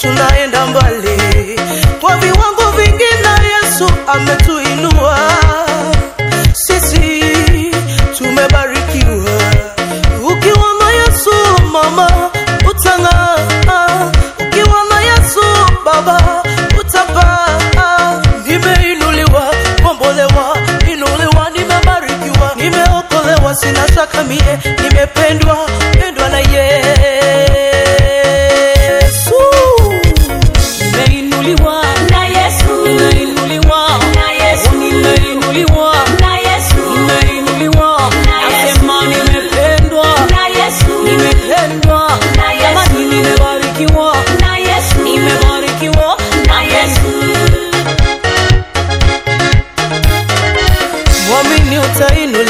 tunaenda mbali kwa viwango vingi, na Yesu ametuinua sisi, tumebarikiwa. Ukiwa na Yesu mama, utang'aa. Ukiwa na Yesu baba, utapaa. Nimeinuliwa, kombolewa, inuliwa, nimebarikiwa, nimeokolewa, sina shaka mie, nimependwa, pendwa na Yesu. Nimeinuliwa, Na Yesu, nimeinuliwa, na Yesu, nimeinuliwa, na Yesu, nimeinuliwa. Nasema nimependwa, na Yesu, nimependwa. Na Yesu. Jamani, nimebarikiwa, na Yesu, nimebarikiwa. na Yesu. Mwamini utainuliwa